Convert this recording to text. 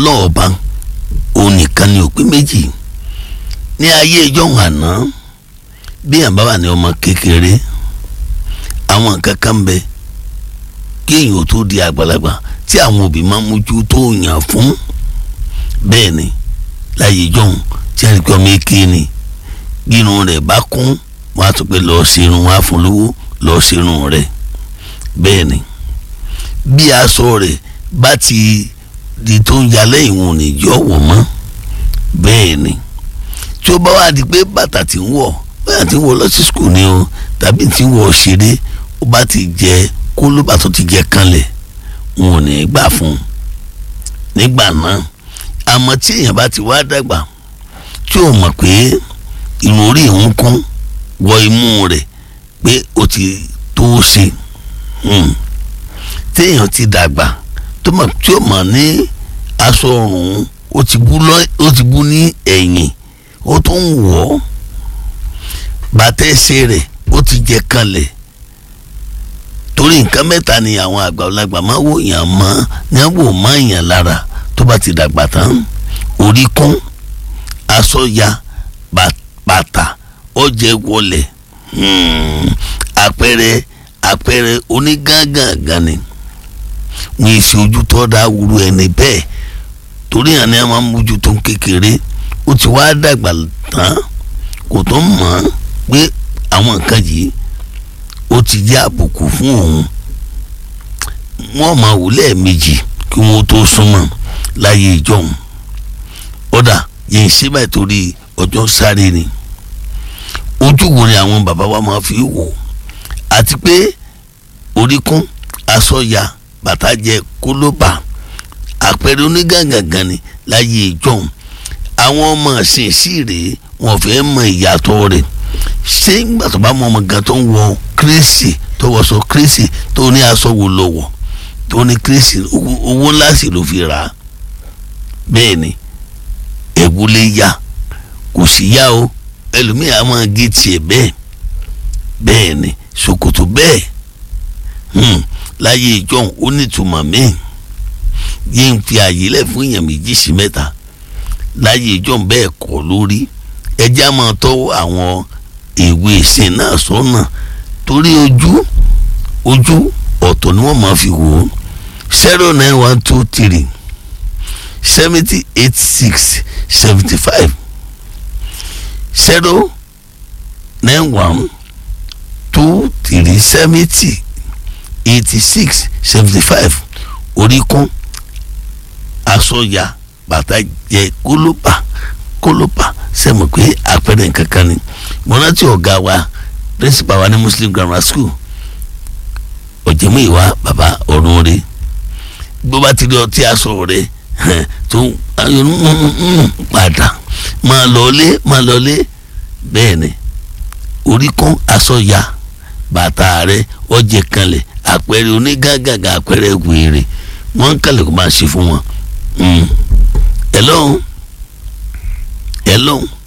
ọlọ́ọ̀ba òun nìkan ni òpin méjì ní ayé ìjọ́hun àná bí àbá wà ní ọmọ kékeré àwọn nǹkan kan ń bẹ kí èèyàn tó di àgbàlagbà tí àwọn òbí máa ń mójú tó yàn fún bẹ́ẹ̀ ni láyé ìjọ́hun tí a rí pé ọmọ èké ni gírun rẹ̀ bá kún wọ́n á tún pé lọ́ọ́ ṣerun wọ́n á fún lówó lọ́ọ́ ṣerun rẹ̀ bẹ́ẹ̀ ni bí aṣọ rẹ̀ bá ti di tó ń yalẹ́ ìwọ̀n níjọ́ wọ̀ mọ́ bẹ́ẹ̀ ni tí ó bá wà di pé bàtà tí ń wọ̀ bóyá tí ń wọ̀ lọ sí skul ni o tàbí tí ń wọ̀ ṣeré ó bá ti jẹ kólóbà tó ti jẹ kanlẹ̀ wọn ò ní gbà fún un nígbà náà àmọ́ tí èèyàn bá ti wá dàgbà tí ò mọ̀ pé irun orí ìhun kún wọ imú rẹ̀ pé ó ti tó ṣe téèyàn ti dàgbà tó mọ̀ tí ó mọ̀ ní aṣọ ọrùn ó ti bú lọ ó ti bú ní ẹ̀yìn ó tó ń wọ̀ ọ́ bàtà ẹsẹ̀ rẹ̀ ó ti jẹ kanlẹ̀ torí nǹkan mẹ́ta ni àwọn àgbàlagbà máa wò yàn mọ́ ní wò má yàn lára tó bá ti dàgbà tán orí kún aṣọ ya bàtà ọjẹ wọlẹ̀ àpẹẹrẹ àpẹẹrẹ onígángangan ni wọn èsì ojú tó dá wúru ẹni bẹ́ẹ̀ torí àná ẹ máa ń mójú tó ń kékeré ó ti wá dàgbà tán kò tó mọ̀ ọ́n pé àwọn nǹkan yìí ó ti jẹ́ àbùkù fún òun wọ́n máa wò lẹ́ẹ̀mejì kí wọ́n tó súnmọ́ láyé ìjọhún ọ̀dà yẹn ṣe báyìí torí ọjọ́ sáré ni ojú wo ni àwọn bàbá wa máa fi wò àti pé orí kún aṣọ ya bàtà jẹ kólóbà àpẹẹrẹ onígàngàngàn ni láyé ìjọhún àwọn ọmọ ṣìn sí rèé wọn fẹ́ mọ ìyàtọ̀ rẹ̀ ṣé nígbà tó bá mọ ọmọ gan tó ń wọ kírésì tó wọṣọ kírésì tó ní aṣọ wò lọ́wọ́ tó ní kírésì owó ńlá sì ló fi rà á bẹ́ẹ̀ ni ẹ̀wù lè ya kò sí yá o ẹlòmíì á máa gé tiẹ̀ bẹ́ẹ̀ bẹ́ẹ̀ ni ṣòkòtò bẹ́ẹ̀ láyé ìjọ́un ó nítumọ̀ míì yé ń fi àyè lẹ̀ fún èèyàn méjì sí mẹ́ta láyé ìjọ́un bẹ́ẹ̀ kọ́ lórí ẹjẹ́ á máa tọ́ àwọn ìwé ìsìn náà sọ́nà torí ojú ojú ọ̀tọ̀ ni wọ́n máa fi wò ó zero nine one two three seventy eight six seventy five zero nine one two three seventy eighty six seventy five oríkún asọ́ya bàtà jẹ kólóbà kólóbà sẹ́mu pé àpẹẹrẹ nǹkan kan ni mo rántí ọ̀gá wa principal wa ní muslim grammar school ọ̀jẹ̀mú ìwà bàbá ọ̀run rẹ̀ bó bá ti rí ọtí aṣọ rẹ̀ tó padà máa lọlé máa lọlé bẹ́ẹ̀ ni orí kún aṣọ ya bàtà rẹ̀ ọjẹ kanlẹ̀ àpẹẹrẹ onígàgàgà àpẹẹrẹ wèrè wọ́n ń kálẹ̀ kó máa ṣe fún wọn. hello hello.